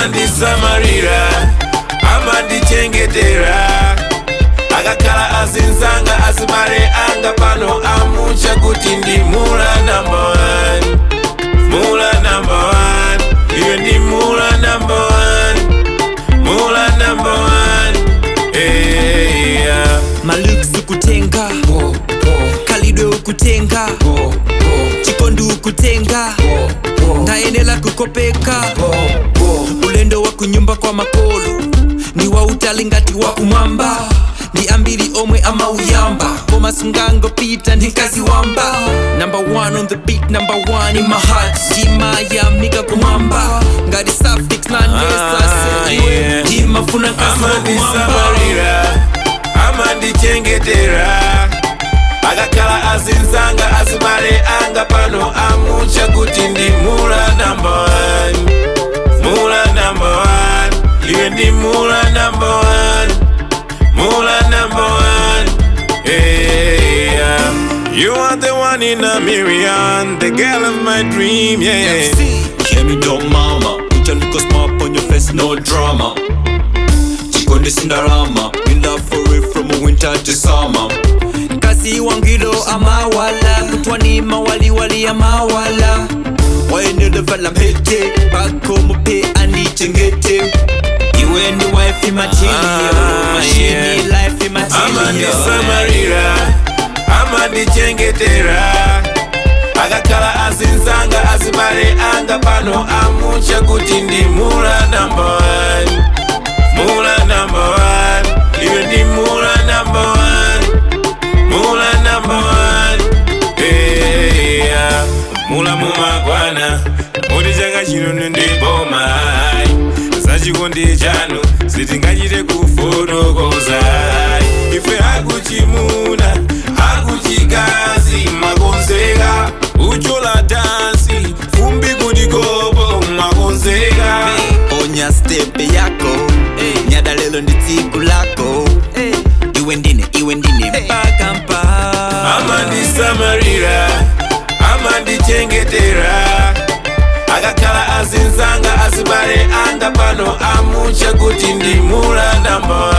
amandisamalira amandichengetera akakhala azinzanga azibale anga pano amucha kuti ndi mula number one mula number one iwe ndi mula number one mula number one hey, yeah. malux ukutenga kalidwe ukutenga chikondi ukutenga ndayenela kukopeka ulendo wa kunyumba kwa makolo ni wa utali ngati wa kumwamba ndi ambiri omwe amauyamba koma sungangopita ndi kazi wamba number one on the beat number one in my heart ndimayamika kumwamba ngati suffix na Ah, nesase iwe yeah. ndimafuna kazi wa kumwamba amandisamalira amandichengetera akakhala azinzanga azibale anga pano amucha kuti ndi mula number one mula number one iwe ndi mula number one mula number one hey, yeah. you are the one in a million the girl of my dream yeah Hear me down mama Uchaliko smart on your face, no drama Chikondi Cinderama In love for it from winter to summer kasi wangilo amawala kutwani mawaliwali amawala wayenelevala mpete bako mupe anichengete iwe ndi wifi material Ah, mashini yeah. life material amandisamalira amandichengetera akakhala azinzanga azibale anga pano amucha kuti ndi mula number one mula number one iwe ndi mula number one mula number one hey, yeah. mula mumakwana kuti chaka chino ndiboma zachikondi chanu sitingachite kufotokoza ife akuchimuna akuchikazi makonzeka uchola dansi fumbi kudikopo makonzeka onya stepe yako nyada lelo ndi tsiku lako iwe ndine iwe ndine mpaka mpa amandisamalira amandichengetera akakhala azinzanga azibale anga pano amucha kuti ndi mula number